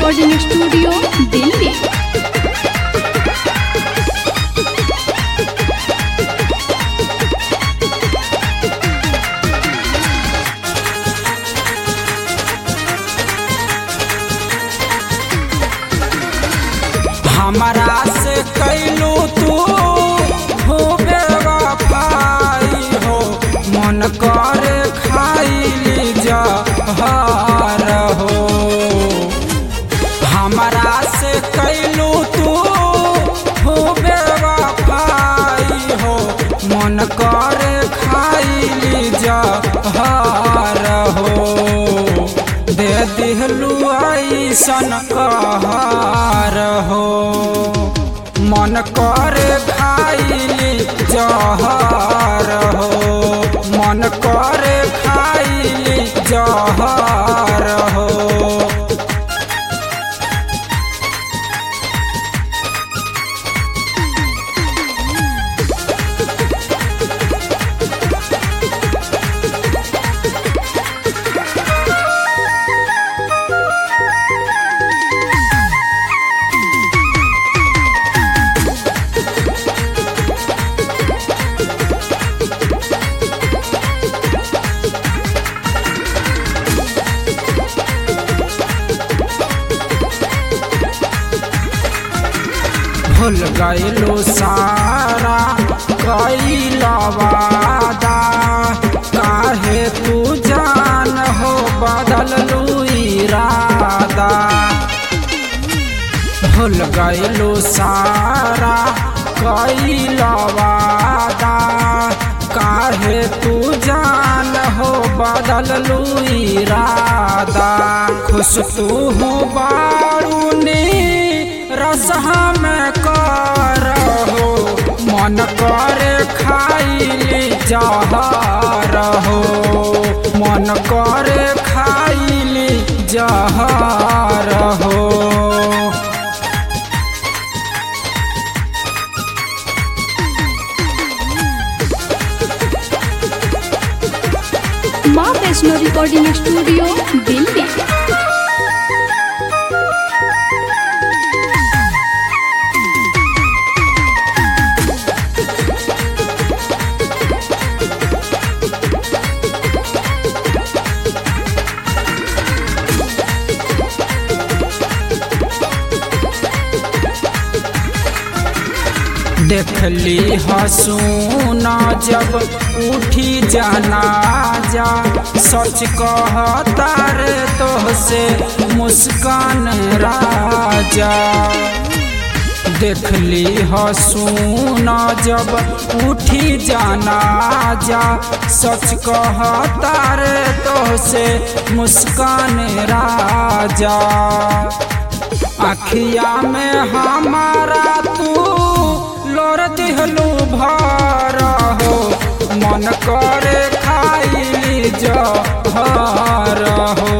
recording studio Delhi हमारा से कैलू तू हो बेवफाई हो मन करे खाइली जहर हो हमारा से कैलू तू हो बेवफाई हो मन करे खाइली जहर हो दे दिहलू ऐसन कहर हो मन करे खाइली जहर हो मन करे खाइली जहर हो भूल गईलो सारा कैला वादा काहे तू जान हो बदल लू इरादा भूल गईलो सारा कैला वादा काहे तू जान हो बदल लू इरादा खुश तू हो बारूनी रसहा में कर हो मन करे खाइली जहर हो मन करे खाइली जहर हो माँ वैष्णो रिकॉर्डिंग स्टूडियो दिल्ली देखली हसूना जब उठी जाना जा सच कहता रे तोहसे मुस्कान राजा देखली हसूना जब उठी जाना जा सच कहता रे तोहसे मुस्कान राजा अखिया में हमारा तू लोर दिहलू भर हो मन करे खाइली जहर हो